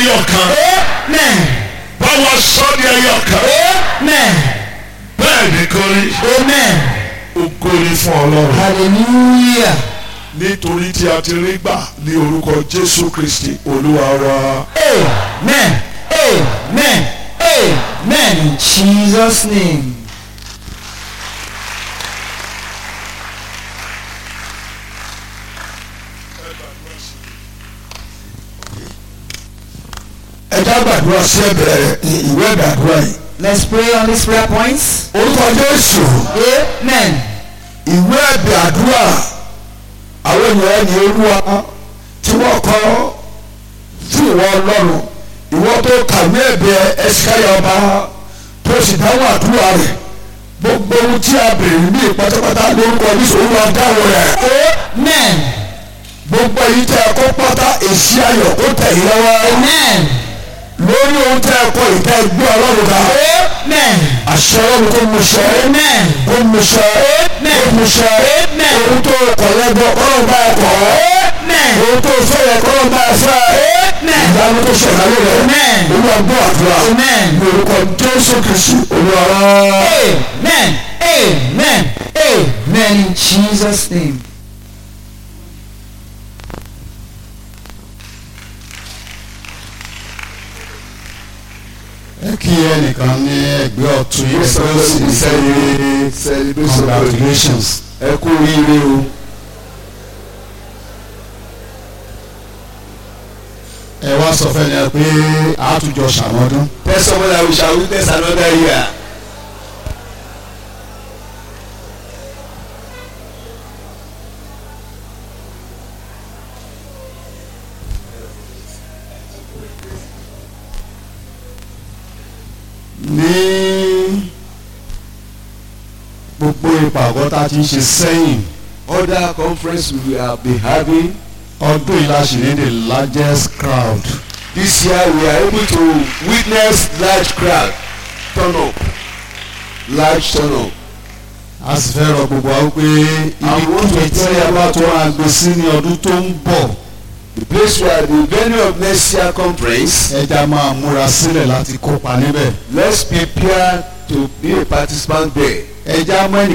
ẹyọ kan Amen. báwa sọ ní ẹyọ kan Amen. bẹ́ẹ̀ ni kò rí Amen. ògo ni fún ọlọ́run Hallelujah. nítorí tí a ti rí gbà ní orúkọ jésù kristi olúwa wa Amen. Amen. Amen. In Jesus' name. ẹ já gbàdúrà sí ẹ̀bẹ̀rẹ̀ ìwé ìgbàdúrà yìí. Let's pray on these prayer points. orúkọ jésù Amen. ìwé ẹ̀bẹ̀ àdúrà àwọn ènìyàn ní olúwa tí wọ́n kọ fún ìwọ ọlọ́run ìwọ tó kàwé ẹ̀bẹ̀ ẹ̀sìkáyà ọba tó sì dáhùn àdúrà rẹ̀ gbogbo ohun tí a bèrè ní pátápátá lórúkọ jésù olúwa dáhùn rẹ̀ Amen. gbogbo èyí tẹ́ ẹ kó pátá èsì ayọ̀ kó tẹ̀ yín lọ́wọ́ Amen. lórí ohun tẹ́ ẹ kọ ìtẹ́ gbé ọlọ́run ká Amen. àṣẹ ọlọ́run kó mú ṣẹ Amen. kó mú ṣẹ kó mú ṣẹ ohun tó kọ̀ lẹ́gbọ́ ọlọ́run bá ẹ kọ̀ Amen. ohun tó fẹ́ yẹ kọ́ ọlọ́run bá ẹ fẹ́ Amen. ìyanu tó ṣẹlẹ̀ ayé rẹ̀ Amen. olúwa gbọ́ àdúrà Amen. ní orúkọ jésù kristu olúwa wa. Amen. Amen. Amen. In Jesus' name. ẹ kí ẹnìkan ní ẹgbẹ́ ọ̀tún yìí Yes, ẹgbẹ́ òsì we ní celebrate celebration congratulations. ẹ kú oríire o. ẹ wá sọ fẹ́ ni ẹ pé àtúnjọ ṣàmọ́dún. Tell someone that we shall witness another year. ní gbogbo ìpàgọ́ tá a ti ń ṣe sẹ́yìn Other conference we have been having ọdún yìí la ṣì ní the largest crowd. this year we are able to witness large crowd turn up large turn up. a sì fẹ́ rọ gbogbo wa pé ibi tí ẹ bá tó máa gbé sí ní ọdún tó ń bọ̀ The place where the venue of next year conference ẹja máa múra sílẹ̀ láti kópa níbẹ̀. let's prepare to be a participant there. ẹja mọ́ ẹnì